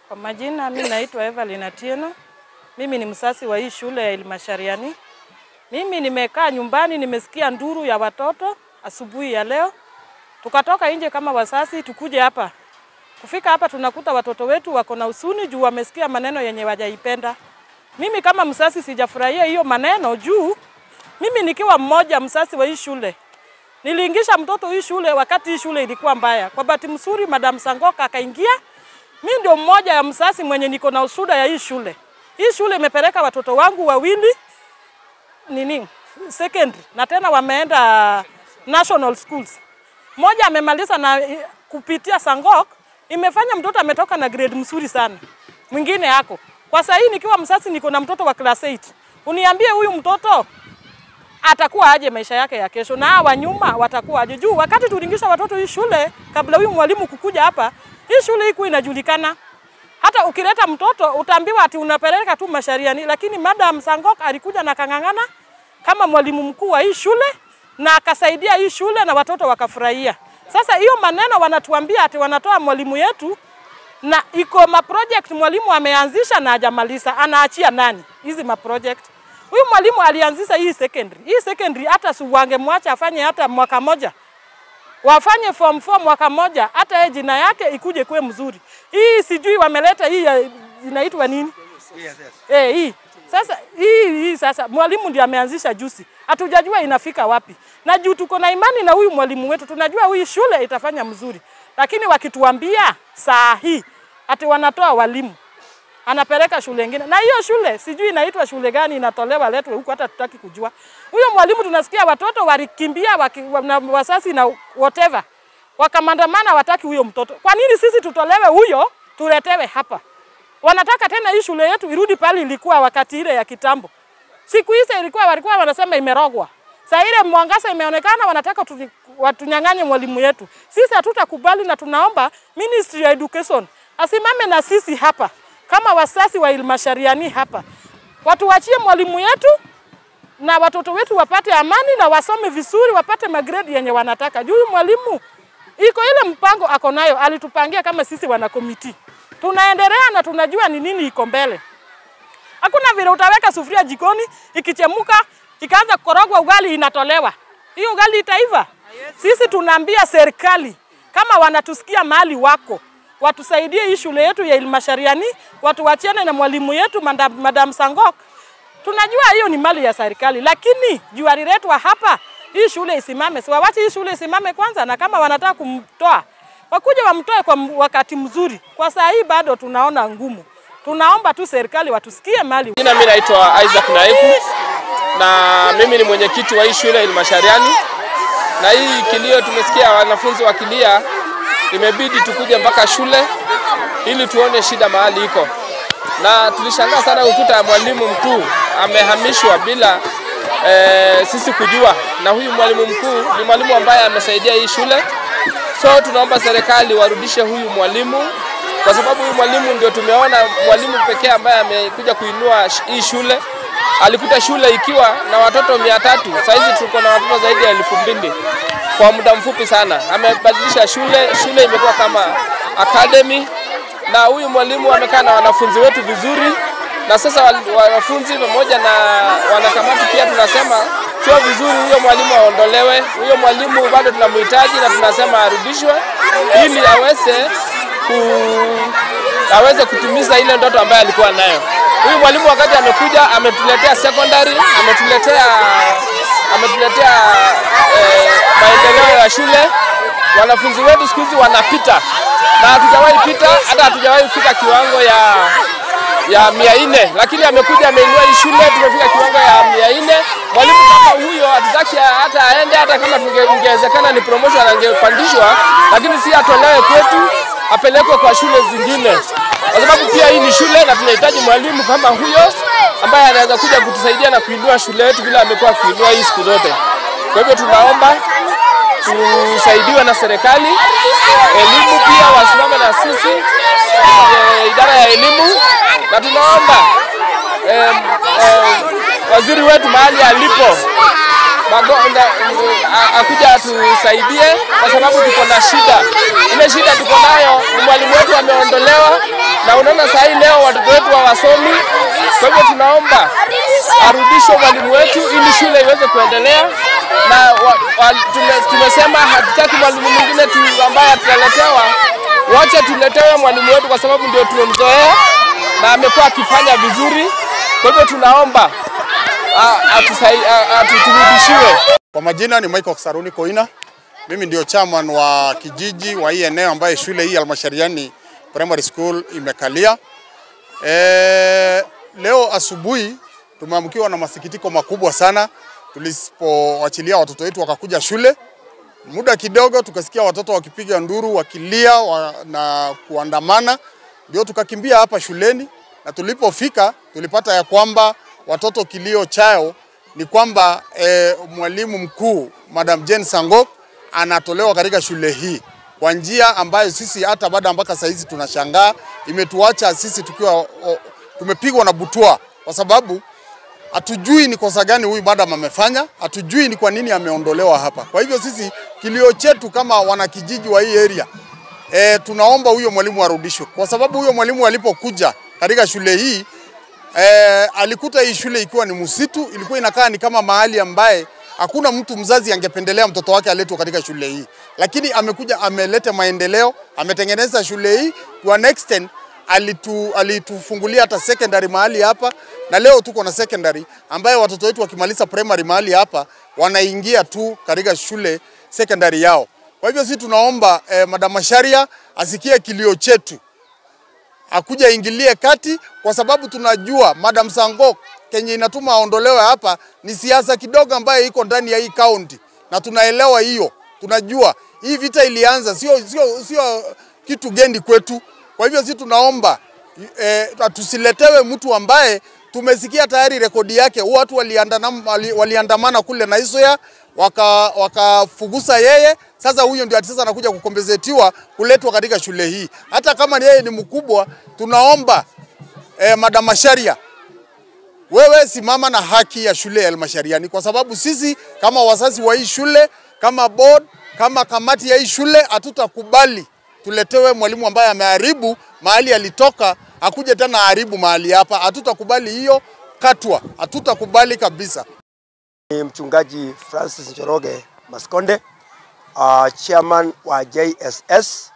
Kwa majina mimi naitwa Evelyn Atieno. Mimi ni msasi wa hii shule ya Ilmashariani. Mimi nimekaa nyumbani nimesikia nduru ya watoto asubuhi ya leo. Tukatoka nje kama wasasi tukuje hapa. Kufika hapa tunakuta watoto wetu wako na usuni juu wamesikia maneno yenye wajaipenda. Mimi kama msasi sijafurahia hiyo maneno juu mimi nikiwa mmoja msasi wa hii shule. Niliingisha mtoto hii shule wakati hii shule ilikuwa mbaya. Kwa bahati mzuri Madam Sangoka akaingia. Mimi ndio mmoja ya msasi mwenye niko na usuda ya hii shule. Hii shule imepeleka watoto wangu wawili nini secondary na tena wameenda national schools. Mmoja amemaliza na kupitia Sangok, imefanya mtoto ametoka na grade mzuri sana. Mwingine yako kwa sasa hii nikiwa msasi niko na mtoto wa class 8. Uniambie huyu mtoto atakuwa aje maisha yake ya kesho, na hawa nyuma watakuwa aje? Juu wakati tulingisha watoto hii shule, kabla huyu mwalimu kukuja hapa, hii shule hii inajulikana. Hata ukileta mtoto utaambiwa ati unapeleka tu Mashariani, lakini Madam Sangok alikuja na kang'ang'ana kama mwalimu mkuu wa hii shule na akasaidia hii shule na watoto wakafurahia. Sasa hiyo maneno wanatuambia ati wanatoa mwalimu yetu na iko ma project mwalimu ameanzisha na hajamaliza, anaachia nani hizi ma project? Huyu mwalimu alianzisha hii secondary. Hii secondary hata si wangemwacha afanye hata mwaka moja. Wafanye form 4 mwaka moja hata yeye jina yake ikuje kuwe mzuri. Hii sijui wameleta hii ya- inaitwa nini? Eh, hii. Sasa hii hii sasa mwalimu ndiye ameanzisha juzi. Hatujajua inafika wapi. Na juu tuko na imani na huyu mwalimu wetu, tunajua huyu shule itafanya mzuri. Lakini wakituambia saa hii ati wanatoa walimu anapeleka shule ingine, na hiyo shule sijui inaitwa shule gani, inatolewa letwe huku, hata tutaki kujua. Huyo mwalimu tunasikia watoto walikimbia waki, na wasasi na whatever, wakamandamana, wataki huyo mtoto. Kwa nini sisi tutolewe huyo tuletewe hapa? Wanataka tena hii shule yetu irudi pale ilikuwa wakati ile ya kitambo. Siku hizo ilikuwa walikuwa wanasema imerogwa. Saa ile mwangaza imeonekana, wanataka tu, watunyang'anye mwalimu yetu. Sisi hatutakubali na tunaomba Ministry ya Education asimame na sisi hapa kama wasasi wa Ilmashariani hapa, watuachie mwalimu yetu na watoto wetu wapate amani na wasome vizuri, wapate magrade yenye wanataka. Juu huyu mwalimu iko ile mpango ako nayo, alitupangia kama sisi wana komiti, tunaendelea na tunajua ni nini iko mbele. Hakuna vile utaweka sufuria jikoni ikichemuka ikaanza kukorogwa, ugali inatolewa, hiyo ugali itaiva. Sisi tunaambia serikali kama wanatusikia mahali wako watusaidie hii shule yetu ya Ilmashariani, watuwachiane na mwalimu yetu Madam, Madam Sangok. Tunajua hiyo ni mali ya serikali, lakini juu aliletwa hapa, hii shule isimame. Si wawache hii shule isimame kwanza, na kama wanataka kumtoa wakuja wamtoe kwa m- wakati mzuri. Kwa saa hii bado tunaona ngumu. Tunaomba tu serikali watusikie mali Jina mimi naitwa Isaac Naiku na mimi ni mwenyekiti wa hii shule Ilmashariani, na hii kilio tumesikia wanafunzi wakilia, imebidi tukuje mpaka shule ili tuone shida mahali iko, na tulishangaa sana kukuta mwalimu mkuu amehamishwa bila e, sisi kujua, na huyu mwalimu mkuu ni mwalimu ambaye amesaidia hii shule, so tunaomba serikali warudishe huyu mwalimu kwa sababu huyu mwalimu ndio tumeona mwalimu pekee ambaye amekuja kuinua sh- hii shule. Alikuta shule ikiwa na watoto mia tatu, sahizi tuko na watoto zaidi ya elfu mbili kwa muda mfupi sana. Amebadilisha shule, shule imekuwa kama academy, na huyu mwalimu amekaa na wanafunzi wetu vizuri, na sasa wal- wanafunzi pamoja na wanakamati pia tunasema sio vizuri huyo mwalimu aondolewe. Huyo mwalimu bado tunamhitaji na tunasema arudishwe ili aweze ku, aweze kutimiza ile ndoto ambayo alikuwa nayo. Huyu mwalimu wakati amekuja ametuletea secondary, ametuletea ametuletea eh, maendeleo ya shule. Wanafunzi wetu siku hizi wanapita na hatujawahi pita, hata hatujawahi fika kiwango ya ya mia nne, lakini amekuja ameinua hii shule, tumefika kiwango ya mia nne. Mwalimu kama huyo hatutaki hata aende, hata kama tunge- ingewezekana ni promotion angepandishwa, lakini si atolewe kwetu, apelekwe kwa shule zingine, kwa sababu pia hii ni shule na tunahitaji mwalimu kama huyo ambaye anaweza kuja kutusaidia na kuinua shule yetu vile amekuwa akiinua hii siku zote. Kwa hivyo tunaomba tusaidiwe na serikali, elimu pia wasimame na sisi e, idara ya elimu, na tunaomba e, e, waziri wetu mahali alipo Mago- na- a- akuja atusaidie kwa sababu tuko na shida. Ile shida tuko nayo ni mwalimu wetu ameondolewa, na unaona saa hii leo watoto wetu hawasomi. Kwa hivyo tunaomba arudishwe mwalimu wetu ili shule iweze kuendelea, na wa, wa, tume, tumesema hatutaki mwalimu mwingine tu ambaye tutaletewa, wacha tuletewe mwalimu wetu kwa sababu ndio tumemzoea na amekuwa akifanya vizuri. Kwa hivyo tunaomba atuturudishiwe. Kwa majina ni Michael Saruni Koina. Mimi ndio chairman wa kijiji wa hii eneo ambaye shule hii Almashariani Primary School imekalia. E, leo asubuhi tumeamkiwa na masikitiko makubwa sana tulipoachilia watoto wetu wakakuja shule. Muda kidogo tukasikia watoto wakipiga nduru, wakilia wa, na kuandamana, ndio tukakimbia hapa shuleni, na tulipofika tulipata ya kwamba watoto kilio chao ni kwamba e, mwalimu mkuu Madam Jane Sangok anatolewa katika shule hii kwa njia ambayo sisi hata baada mpaka saa hizi tunashangaa, imetuacha sisi tukiwa o, tumepigwa na butwa, kwa sababu hatujui ni kosa gani huyu madam amefanya, hatujui ni kwa nini ameondolewa hapa. Kwa hivyo sisi kilio chetu kama wanakijiji wa hii area e, tunaomba huyo mwalimu arudishwe, kwa sababu huyo mwalimu alipokuja katika shule hii e, alikuta hii shule ikiwa ni msitu, ilikuwa inakaa ni kama mahali ambaye hakuna mtu mzazi angependelea mtoto wake aletwe katika shule hii, lakini amekuja ameleta maendeleo, ametengeneza shule hii to an extent alitu, alitufungulia hata secondary mahali hapa, na leo tuko na secondary ambayo watoto wetu wakimaliza primary mahali hapa wanaingia tu katika shule secondary yao. Kwa hivyo sisi tunaomba eh, Madam Macharia asikie kilio chetu, akuja ingilie kati, kwa sababu tunajua Madam Sangok kenye inatuma aondolewe hapa ni siasa kidogo ambayo iko ndani ya hii kaunti, na tunaelewa hiyo, tunajua hii vita ilianza, sio sio sio kitu gendi kwetu. Kwa hivyo sisi tunaomba eh, tusiletewe mtu ambaye tumesikia tayari rekodi yake, watu waliandamana wali, waliandamana kule na Isoya wakafugusa waka yeye. Sasa huyo ndio sasa anakuja kukompensetiwa kuletwa katika shule hii, hata kama yeye ni mkubwa. Tunaomba eh, Madam Macharia wewe simama na haki ya shule ya Almashariani, kwa sababu sisi kama wazazi wa hii shule, kama board, kama kamati ya hii shule hatutakubali tuletewe mwalimu ambaye ameharibu mahali alitoka, akuje tena aharibu mahali hapa. Hatutakubali hiyo katwa, hatutakubali kabisa. Ni mchungaji Francis Njoroge Maskonde, uh, chairman wa JSS,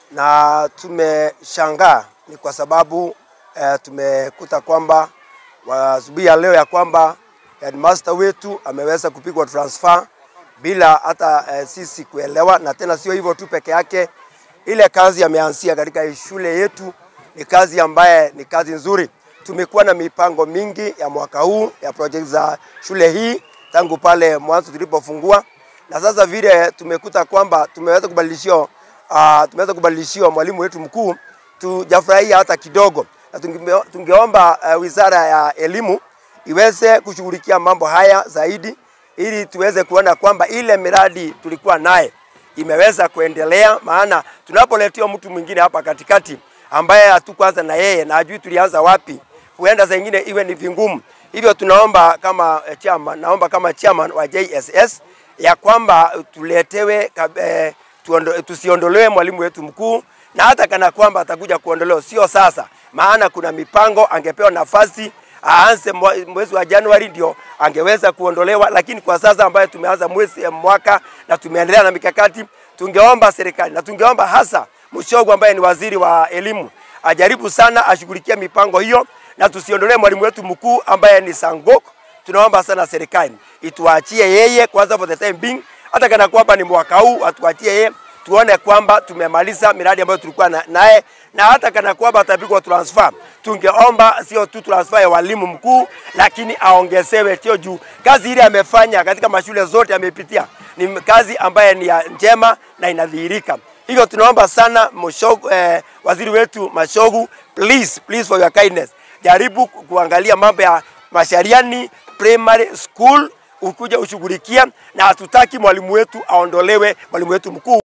na tumeshangaa ni kwa sababu uh, tumekuta kwamba asubuhi ya leo ya kwamba headmaster wetu ameweza kupigwa transfer bila hata uh, sisi kuelewa, na tena sio hivyo tu peke yake, ile kazi ameanzia katika shule yetu ni kazi ambaye ni kazi nzuri. Tumekuwa na mipango mingi ya mwaka huu ya project za shule hii tangu pale mwanzo tulipofungua, na sasa vile tumekuta kwamba tumeweza kubadilishiwa uh, tumeweza kubadilishiwa mwalimu wetu mkuu, tujafurahia hata kidogo na tunge, tungeomba uh, wizara ya elimu iweze kushughulikia mambo haya zaidi, ili tuweze kuona kwamba ile miradi tulikuwa naye imeweza kuendelea, maana tunapoletewa mtu mwingine hapa katikati ambaye hatukuanza na yeye na ajui tulianza wapi, huenda saa ingine iwe ni vingumu. Hivyo tunaomba kama eh, chairman, naomba kama chairman wa JSS ya kwamba tuletewe eh, tuondo, tusiondolewe mwalimu wetu mkuu na hata kana kwamba atakuja kuondolewa, sio sasa, maana kuna mipango, angepewa nafasi aanze mwezi wa Januari ndio angeweza kuondolewa, lakini kwa sasa ambayo tumeanza mwezi mwaka na tumeendelea na mikakati, tungeomba serikali na tungeomba hasa Mushogu ambaye ni waziri wa elimu ajaribu sana ashughulikie mipango hiyo na tusiondolee mwalimu wetu mkuu ambaye ni Sangok. Tunaomba sana serikali ituachie yeye kwanza for the time being, hata kana kwamba ni mwaka huu atuachie yeye tuone kwamba tumemaliza miradi ambayo tulikuwa naye na, na hata kana kwamba atapigwa transfer, tungeomba sio tu transfer ya walimu mkuu, lakini aongezewe cheo juu kazi ile amefanya katika mashule zote amepitia ni kazi ambaye ni ya njema na inadhihirika. Hivyo tunaomba sana Mushogu, eh, waziri wetu Mashogu, please, please for your kindness, jaribu kuangalia mambo ya Mashariani Primary School ukuja ushughulikia, na hatutaki mwalimu wetu aondolewe, mwalimu wetu mkuu.